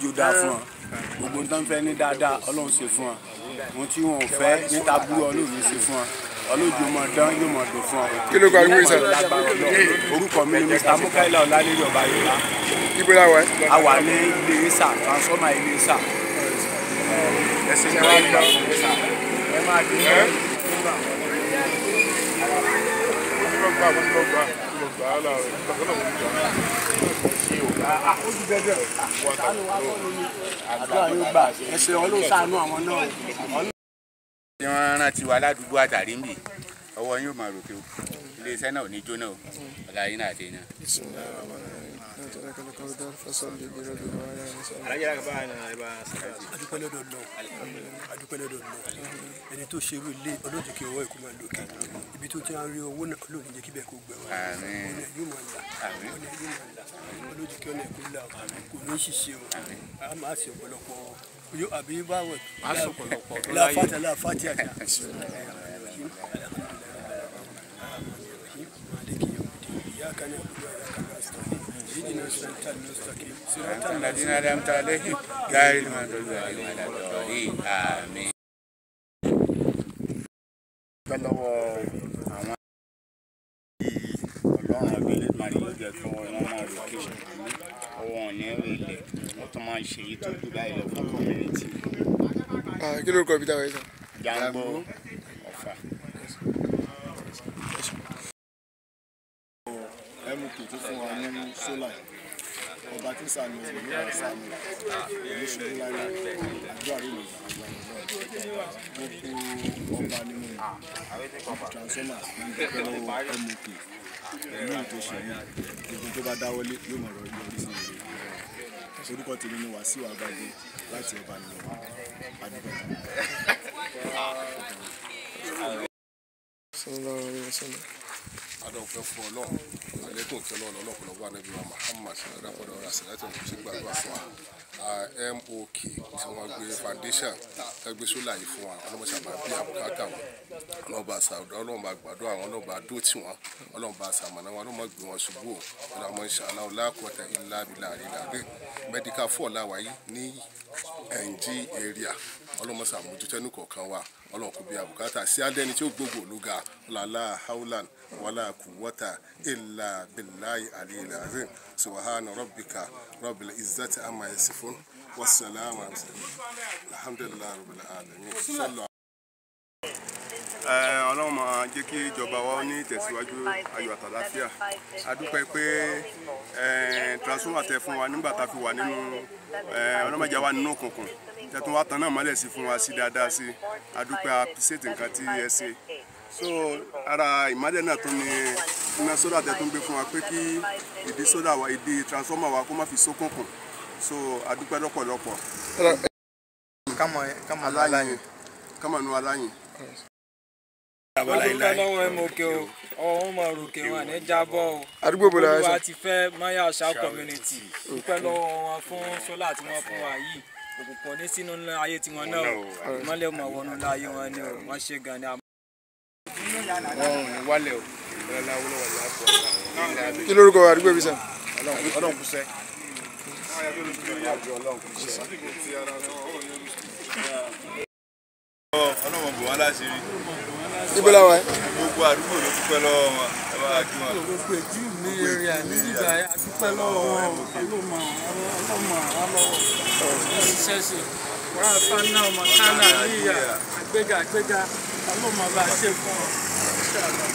ó dáa fún wọn gbogbo nǹkan fẹ́ ní dáadáa ọlọ́run ṣe fún wọn ohun tí wọn ò fẹ́ níta burú ọlọ́run ní ṣe fún wọn ọlọ́jọ́ mọ̀ dán yóò mọ̀ dùn fún wọn. Kí ló kọ arúgbó yìí sà? orúkọ mi ni mr mukaila ọlálẹ́rì ọba yorùbá ibo la wà a wà ní ilé isa transformer ilé isa ẹsẹ̀ ní wàá gbọ́ ẹ máa dín ní. àdúrà yóò gbà ẹsẹ̀ ọlọ́run ṣàánú àwọn náà. tí wọ́n rántí wa ládùúgbò àtàrí ń bì ọwọ́ yóò máa ròkè o iléeṣẹ́ náà ò ní jóná o ọ̀la yín náà ti iná. adúpẹ́ lọ́dọ̀ náà adúpẹ́ lọ́dọ̀ náà ẹni tó ṣe irú ilé ọlọ́dún kí ọwọ́ ìkó máa lókè ibi tó ti ń rí owó náà ọlọ́run jẹ́ kí bẹ́ẹ̀ kó gbẹ wá Àmín. ọ̀nà yóò máa là Àmín. ọ̀nà yóò máa là ọlọ́dún kí ọ̀nà ẹ̀kọ́ là kò ní ṣiṣẹ́ o a máa ṣe ọ̀pọ̀lọpọ̀ yóò àbí báwọ̀ láfàtà láfàtì àjà. إياك نعبد وإياك نستعين اهدنا الصراط المستقيم صراط الذين أنعمت عليهم غير المغضوب عليهم ولا الضالين آمين. dúpẹ́ lọ́wọ́ àwọn tí ọlọ́run abẹ́lé mari yóò jẹ́ kí wọ́n máa ròkè ọwọ́ wọn ní ilẹ̀ wọ́n tún máa ń ṣe èyí tó jù báyìí lọ fún community Ah, kí ló kọ ibi táwa yìí sà Jangbo Ọ̀fà. mk tó fún wa ní sólà ọba tí sàmì ìlú wa sàmì ìlú ṣubú láyé àdúrà rí mi gbogbo ọba nínú transformer ní ìdókòwò mk ìlú tó ṣe yìí gbogbo tó bá dáwọ́lé yóò mọ̀ ọ́ yọrí sí rere orúkọ tèmi ni wàsíù àgbàdo láti ọba nìyẹn adúgbò. sallallahu alaihi wasallam adọ́fẹ́ fún ọlọ́run alẹ́kùn kí ọlọ́run ọlọ́pọ̀lọpọ̀ anábì wa muhammad ṣàdàpọ̀dọ̀ ọ̀rọ̀ àṣàlẹ́tọ̀ kò sí gbàgbà fún wa Ah, mok tí wọ́n gbé foundation ẹgbẹ́ sólà yìí fún wa ọlọ́mọṣà máa bí àbùkátà wọn ọlọ́ba àṣàdọ̀ ọlọ́ba àgbàdo àwọn ọlọ́ba àdó tí wọn ọlọ́ba àṣàmọ̀nà wọn ọlọ́mọ gbé wọn ṣubú o ọlọ́mọ ìṣàlá ọlákọ̀ọ́tà ilá abilà àrílàdé medical four làwà yìí ní ng area ọlọ́mọṣà mójútó ẹnu kọ̀ọ̀kan wa ọlọ́run kò bí àbùkátà sí adẹ́ni tí ó gbogbo olúga ọ̀làlá haulan wàlá kùwọ́tà ilà bíláì àlìlà azim subahana rabbika rabbil izzati amma yasifun wasalaamu alaykum alhamdulilayi rabbil alamin sallu ọlọ́run máa jẹ́ kí ìjọba wa ní ìtẹ̀síwájú ayọ̀ àtàláfíà a dúpẹ́ pé eh, transformer tẹ fún wa nígbà tá a fi wà nínú eh, ọlọ́mọdé wa nínú òkùnkùn tẹ̀tún wa tán náà mọ́lẹ̀ sí fún wa sí dáadáa sí a dúpẹ́ appreciate nǹkan tí ẹ ṣe so ara ìmọ́lẹ̀ náà tó ní iná sódà tẹ tó ń gbé fún wa pé kí ìdí sódà wa ìdí transformer wa kó má fi ṣókùnkùn so a dúpẹ́ lọ́pọ̀lọpọ̀ aláyìn kámánú aláyìn. dúpẹ́ lọ́wọ́ ẹ̀ mọ̀kẹ́ o ọ̀hún mọ̀ ròkè wọn ní jábọ̀ o àdúgbò bò la wà olúwa sà ti fẹ́ maya ṣá community dúpẹ́ lọ́wọ́ wọn fún sólà tí wọ́n fún wa yìí òkùnkùn ní sínú ńlá ayé tiwọn náà o ìmọ̀lẹ̀ mọ̀ wọnú ńlá ayé wọn ni o wọ́n ṣe gan ni àmọ́. wọn ò ní wálẹ̀ o ìrọ̀lẹ́ awolowo ni a fọ ọ̀la kí lórúkọ àdúgbò bí sà ọlọ́run kú sẹ́. ọlọ́mọ bò wá láṣìírí ibo la wà gbogbo àdúgbò ló dúpẹ́ lọ́wọ́ wọn ẹ bá wa kí wọn. gbogbo èjì mi eré àní nígbà adúpẹ́ lọ́wọ́ wọn ọlọ́mọ ọlọ́mọ ọlọ́wọ́ ṣẹ́ṣe wàá fana ọmọ kánà níyà àgbéga àgbéga ọlọ́mọ bá ṣe fún ọ.